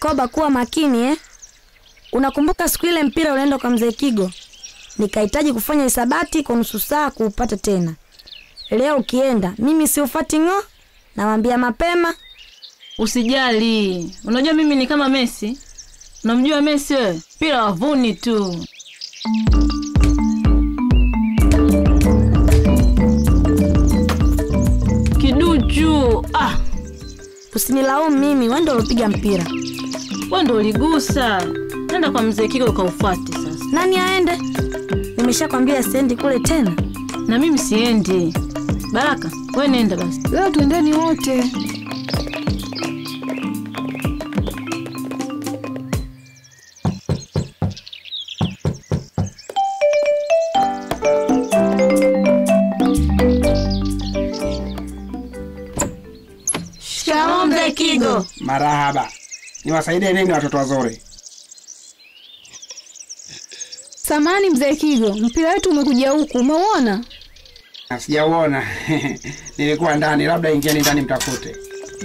Koba, kuwa makini eh? Unakumbuka siku ile mpira unaenda kwa mzee Kigo, nikahitaji kufanya hisabati kwa nusu saa kuupata tena. Leo ukienda, mimi siufati ng'o, nawambia mapema. Usijali, unajua mimi ni kama Messi. Unamjua Messi wewe? Mpira wavuni tu. Kiduchu, ah, Usinilaumu mimi, wewe ndio ulopiga mpira. wewe ndo uligusa. Nenda kwa mzee Kigo ukaufuate sasa. Nani aende? Nimeshakwambia siendi kule tena. Na mimi siendi. Baraka, wewe nenda basi. Leo twendeni wote. Shikamoo mzee Kigo. Marahaba, niwasaidie nini watoto wazuri? Samani mzee Kigo, mpira wetu umekuja huku, umeuona? Na Sijauona, nilikuwa ndani, labda ingieni ndani mtafute.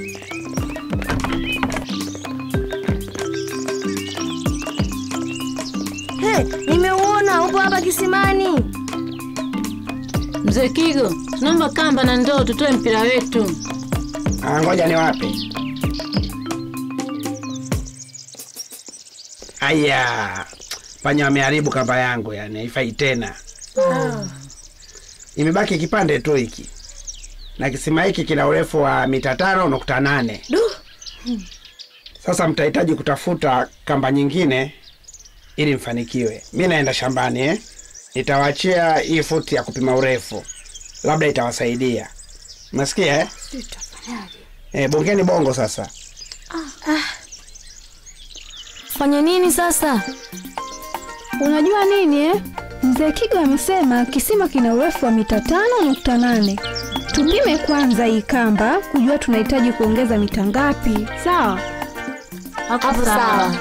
Hey, nimeuona upo hapa kisimani. Mzee Kigo, tunaomba kamba na ndoo tutoe mpira wetu. Ah, ngoja niwape. Aya, panya wameharibu kamba yangu, yani haifai tena. Imebaki kipande tu hiki, na kisima hiki kina urefu wa mita tano nukta nane. Sasa mtahitaji kutafuta kamba nyingine ili mfanikiwe. Mi naenda shambani eh? Nitawaachia hii futi ya kupima urefu, labda itawasaidia. Mnasikia eh? Eh, bongeni bongo sasa. Fanye nini sasa? Unajua nini eh? Mzee Kigo amesema kisima kina urefu wa mita tano nukta nane. Tupime kwanza hii kamba kujua tunahitaji kuongeza mita ngapi. Sawa? Hapo sawa.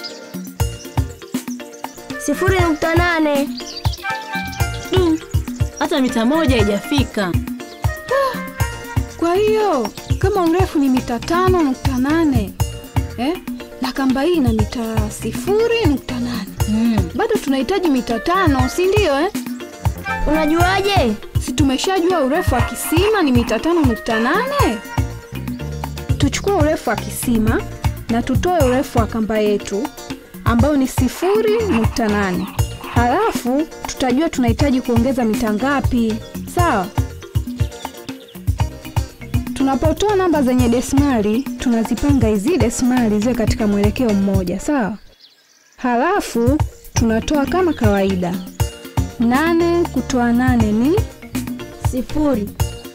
Sifuri nukta nane. Du, hata mita moja haijafika. Kwa hiyo kama urefu ni mita tano nukta nane eh? na kamba hii ina mita sifuri nukta nane Mm. bado tunahitaji mita tano, si ndio eh? Unajuaje? si tumeshajua urefu wa kisima ni mita tano nukta nane tuchukue urefu wa kisima na tutoe urefu wa kamba yetu ambayo ni sifuri nukta nane halafu tutajua tunahitaji kuongeza mita ngapi sawa tunapotoa namba zenye desimali tunazipanga hizi desimali ziwe katika mwelekeo mmoja sawa halafu tunatoa kama kawaida nane kutoa nane ni Sifuri.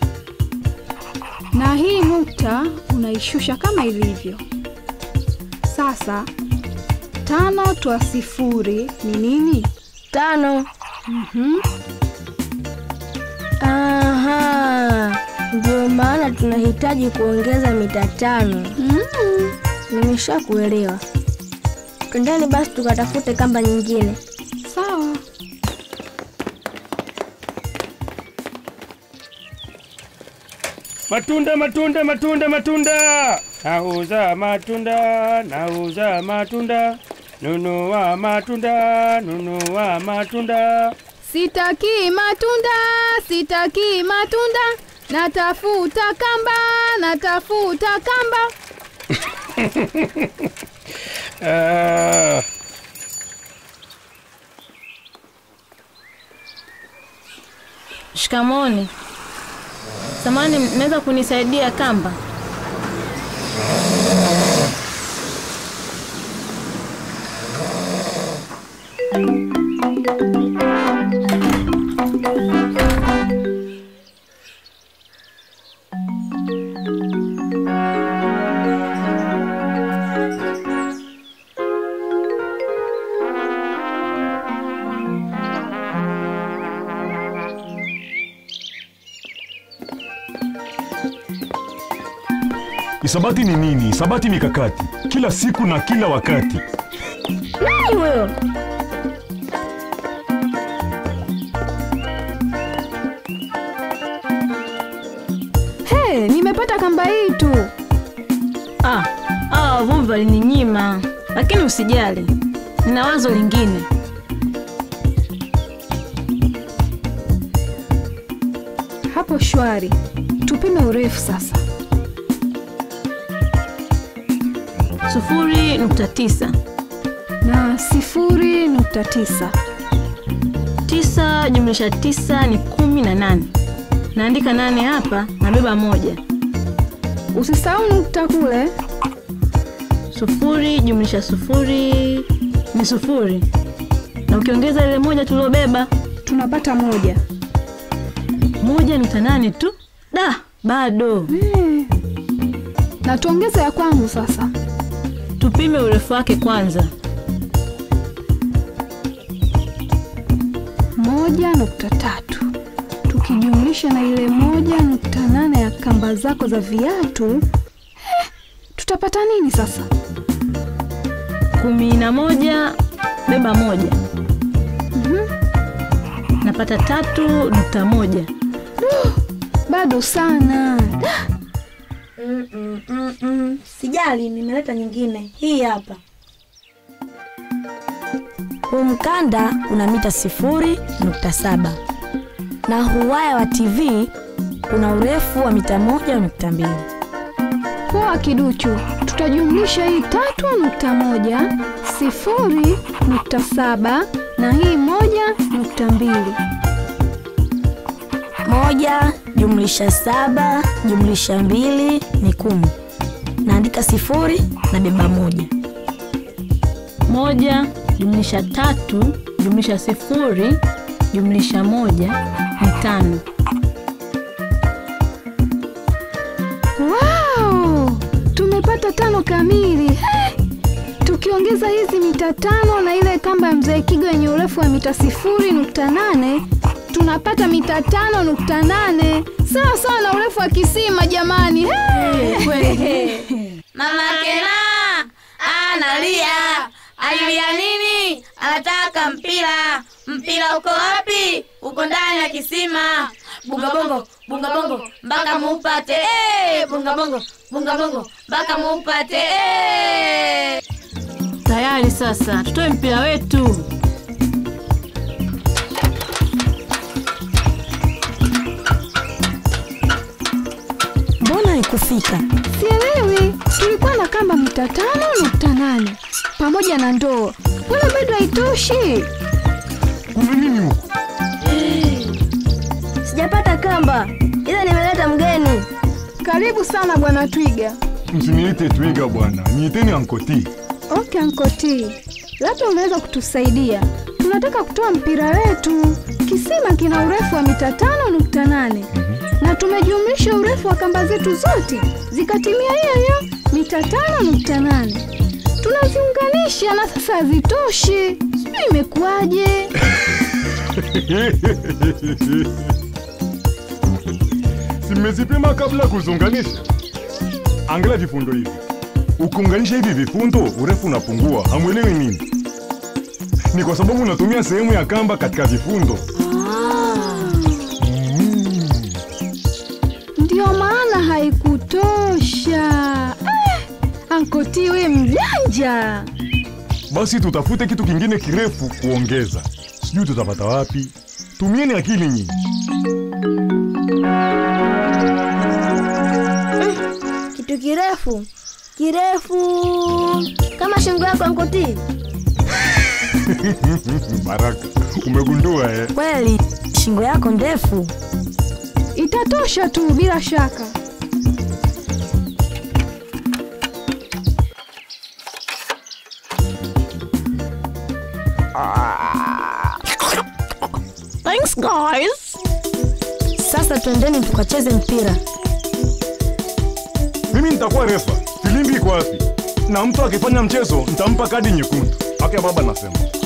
na hii nukta unaishusha kama ilivyo. Sasa tano toa sifuri ni nini? Tano. Mhm. Aha, ndio maana tunahitaji kuongeza mita tano. Mm. Nimeshakuelewa. Twendeni basi tukatafute kamba nyingine. Sawa. Matunda, matunda, matunda, matunda. Nauza matunda, nauza matunda. Nunua matunda, nunua matunda. Sitaki matunda, sitaki matunda, natafuta kamba, natafuta kamba. Ah, Shikamoni. Samani, mnaweza kunisaidia kamba? Isabati ni nini? Isabati mikakati, kila siku na kila wakati. Nani huyo? He, nimepata kamba hii tu. Ah, ah, wavuvi ugomvi alininyima, lakini usijali, nina wazo lingine. Hapo shwari. Tupime urefu sasa. sufuri nukta tisa Na sifuri nukta tisa. tisa jumlisha tisa ni kumi na nane. Naandika nane hapa, nabeba moja. Usisahau nukta kule. Sufuri jumlisha sufuri ni sufuri, na ukiongeza ile moja tuliobeba Tunapata moja. moja nukta nane tu. Da, bado. Eh. Na tuongeze ya kwangu sasa. Tupime urefu wake kwanza. moja nukta tatu tukijumlisha na ile moja nukta nane ya kamba zako za viatu eh, tutapata nini sasa? kumi na moja beba moja napata tatu nukta moja Bado sana. Mm, mm, mm, mm. Sijali, nimeleta nyingine. Hii hapa. Huu mkanda una mita sifuri nukta saba na huu waya wa TV una urefu wa mita moja nukta mbili. Poa kiduchu, tutajumlisha hii tatu nukta moja sifuri nukta saba na hii moja nukta mbili Moja jumlisha saba jumlisha mbili ni kumi. Naandika sifuri na beba moja. moja jumlisha tatu jumlisha sifuri jumlisha moja ni tano Wow! Tumepata tano kamili. Hey! Tukiongeza hizi mita tano na ile kamba ya mzee Kigo yenye urefu wa mita sifuri nukta nane tunapata mita tano nukta nane sawa sawa na urefu wa kisima jamani. Hey! Mama Kena analia, alilia nini? Anataka mpira. Mpira uko wapi? Uko ndani ya kisima. Bunga bongo, bunga bongo, mpaka muupate. Eh, bunga bongo, bunga bongo, mpaka muupate. Eh. tayari sasa tutoe mpira wetu Mbona haikufika? Sielewi, tulikuwa na kamba mita tano nukta nane pamoja na ndoo. Mbona bado haitoshi? Kuna nini huko? Sijapata kamba, ila nimeleta mgeni. Karibu sana bwana Twiga. Msiniite twiga bwana, niiteni ankoti. Okay, Ankoti, labda unaweza kutusaidia. Tunataka kutoa mpira wetu. Kisima kina urefu wa mita tano nukta nane na tumejumlisha urefu wa kamba zetu zote zikatimia hiyo hiyo mita tano nukta nane tunaziunganisha na sasa hazitoshi. Sijui imekuwaje. Simezipima kabla kuzunganisha. Angalia vifundo hivi. Ukiunganisha hivi vifundo, urefu unapungua. Hamwelewi nini? Ni kwa sababu unatumia sehemu ya kamba katika vifundo. Ndio maana haikutosha. Eh, Ankoti we mjanja. Basi tutafute kitu kingine kirefu kuongeza. Sijui tutapata wapi. Tumieni akili nyinyi. Kitu kirefu kirefu kama shingo yako Ankoti. Baraka, umegundua eh? Kweli shingo yako ndefu. Itatosha tu bila shaka. Thanks guys. Sasa twendeni tukacheze mpira. Mimi nitakuwa refa. Filimbi iko wapi? Na mtu akifanya mchezo nitampa kadi nyekundu. Aka baba nasema.